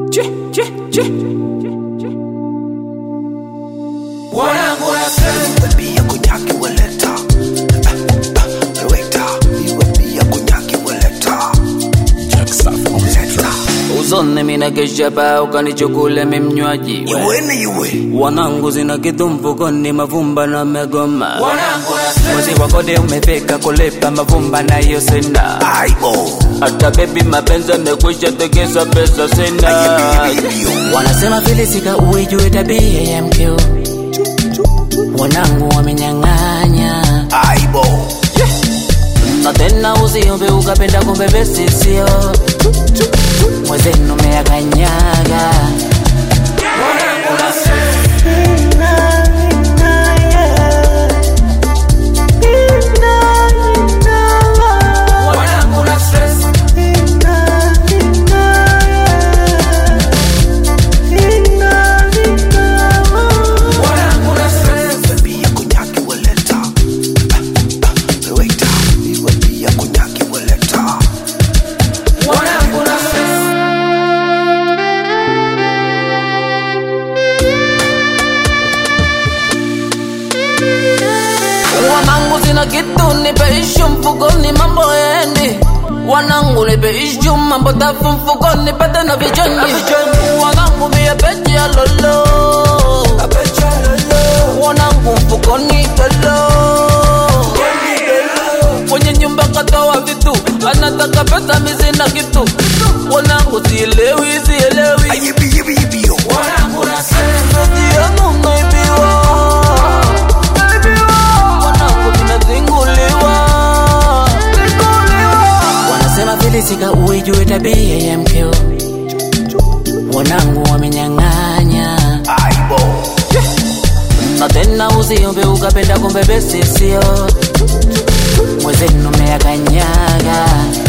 Wanangu nasema Pia kunyaki waleta Weta Iwe pia kunyaki waleta Leta uzone mina keshapa ukanichukule mimnywaji Iwene iwe wanangu zina kitu mfukoni mavumba na megoma Wanangu nasema mwezi wa kode umefika kulipa mavumba na hiyo sina Aibo hata bebi mapenzi amekwisha tegeza pesa sina wanasema filisika uijue tabia ya mkeo wanangu wamenyang'anya Aibo na tena usiombe ukapenda kumbe besi sio mwezenu meyakanyaga Wanangu nasema Wanangu nasema Wanangu nasema Pia kunyaki waleta Weta Iwe pia kunyaki waleta Wanangu nasema wanangu zina kitu nipeishu mfukoni mambo endi wanangu nipeishu mambo tafu mfukoni pete na vichoni wanangu mia pechi ya lolo wanangu mfukoni telo kwenye nyumba katoa vitu anataka pesa mizina kitu wanangu sielewi sielewi Ayibi yibi yibi yo Wanangu nasema Jionu naibiwa wanangu vinazinguliwa wanasema filisika uijue tabia ya mkeo wanangu wamenyang'anya Aibo na tena usiombe ukapenda kumbe besi sio mwezenu meyakanyaga